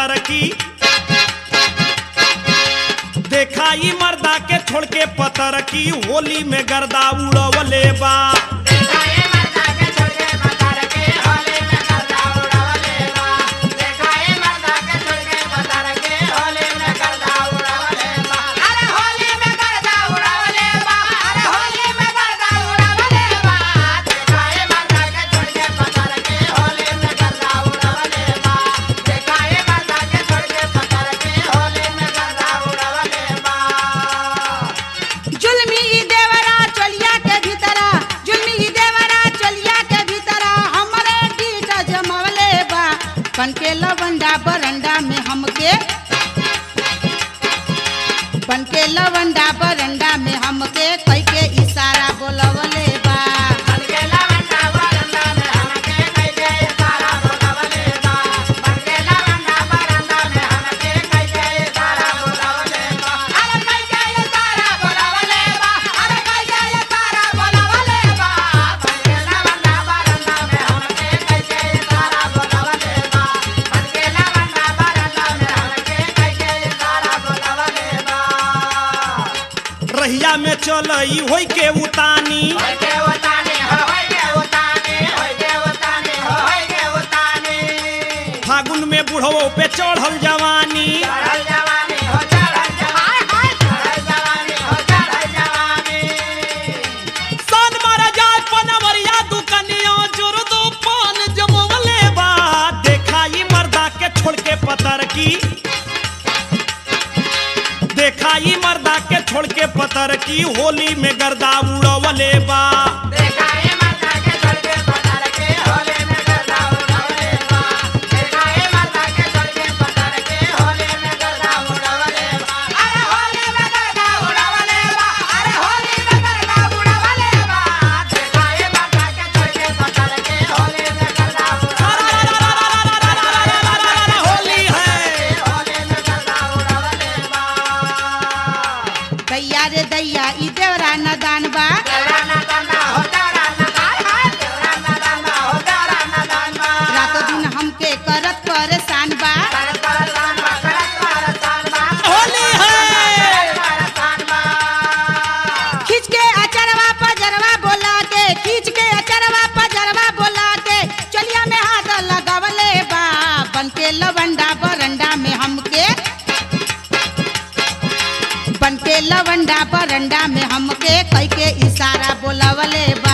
पतर की देखा ई मर्दा के छोड़ के पतर की होली में गर्दा उड़वले बा जुल्मी ई देवरा चलिया के भीतरा जुल्मी ई देवरा चलिया के भीतरा हमरे डीट जमवले बा बन के लवंडा बरंडा में हमके बन के लवंडा बरंडा में हमके कई के इशारा बोलवले बा रहिया में चल ई होई के उतानी फागुन में बुढ़वो पे चढ़ल जवानी सन मारा जाए पनवरिया दुकनिया जोर दो पान जमवले बा देखा ई मर्दा के छोड़ के पतर की देखा ई मर्दा के छोड़ के पतर की होली में गर्दा उड़वले बा होली है दैया रे दैया ई देवरा नदान बा रातो दिन हमके करत परेशान बा होली है खींच के अचरवा पजरवा बोला के खींच के अचरवा पजरवा बोला के चलिया में हाथ लगावले बा बन के लवंडा बरंडा में हमके बन के लवंडा बरंडा में हमके कई के इशारा बोलावले बा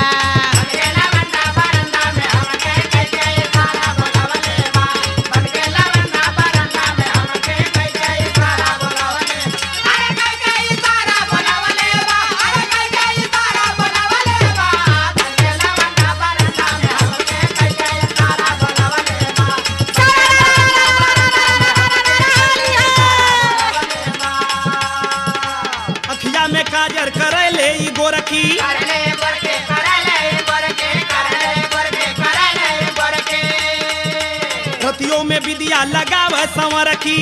अखिया में काजर करे ले ई गोरखी रतियों में विदिया लगाव संवर की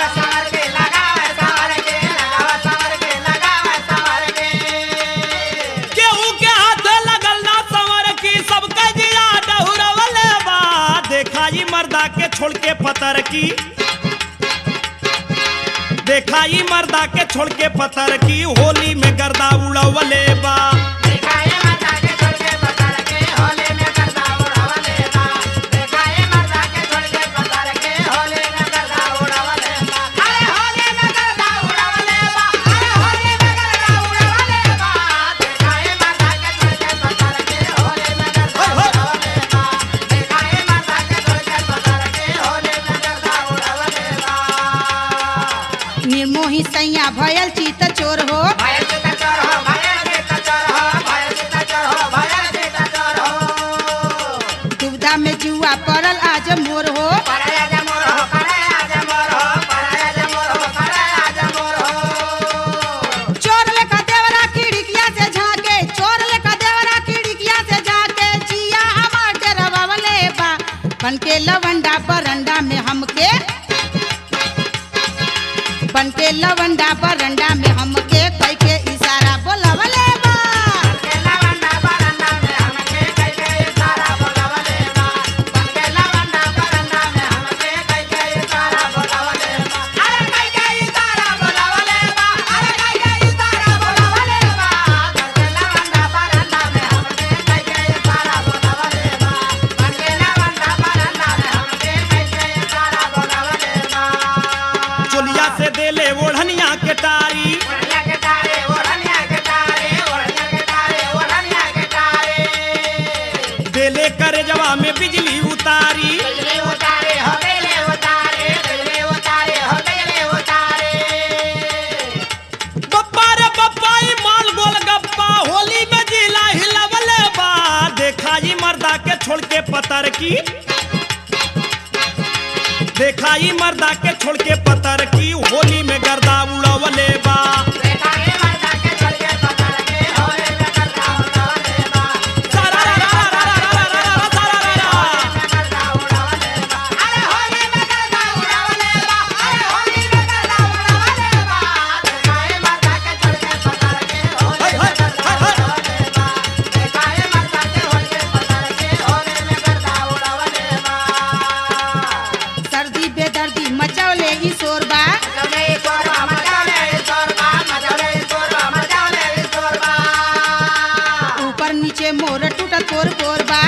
केहू के हाथ लगल ना संवर की सबके जिया डहुरवले बा देखा ई मर्दा के छोड़ के पतर की देखा ई मर्दा के छोड़ के पतर की होली में गर्दा उड़वले बा निर्मोही सैया भयल चीत चोर हो दुविधा में जुआ पड़ल आज मोर हो चोर लेखा देवरा खिड़किया से झांके चोर लेखा देवरा खिड़किया से झांके जिया हमार के रवले बा बन के लवंडा बरंडा में हमके बन के लवंडा बरंडा में हमके कई के इशारा की देखाई मर्दा के छोड़ के पतर की होली में गर्दा उड़वले बा सारा रा रा रा रा रा रा रा रा सारा रा रा। हाय, हाय, हाय, हाय। सर्दी बेदर्दी मचौले ई शोरबा ऊपर नीचे मोर टूटल तोर कोरबा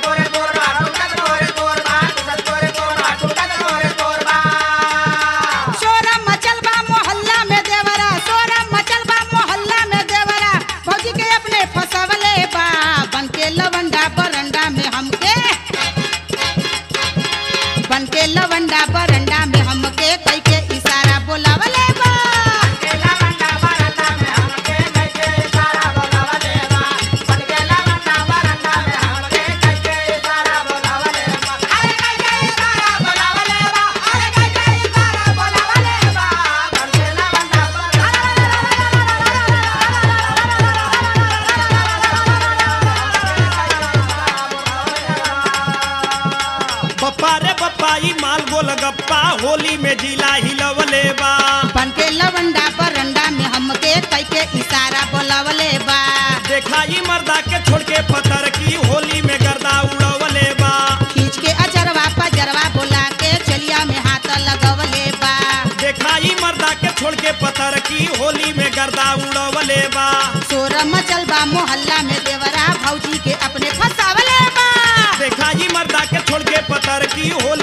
शोरा मचल बा मोहल्ला में देवरा शोरा मचल बा मोहल्ला में देवरा भौजी के अपने फसवले बा बन के लवंडा बरंडा में हमके बन के लवंडा बरंडा में हमके कई के इशारा बोलावले बा बप्पा रे बप्पा ई माल गोल गप्पा होली में जिला हिलवले बा बन के लवंडा बरंडा में हमके कई के इशारा बोलावले बा देखाई मर्दा के छोड़ के पतर की होली में गर्दा उड़वले बा खींच के अजरवा पजरवा बोला के चलिया में हाथ लगवले बा देखाई मर्दा के छोड़ के पतर की होली में गर्दा उड़वले बा शोर मचल बा मोहल्ला में देवरा भौजी के अपने फसावले बा देखाई मर्दा के छोड़ के पतर की होली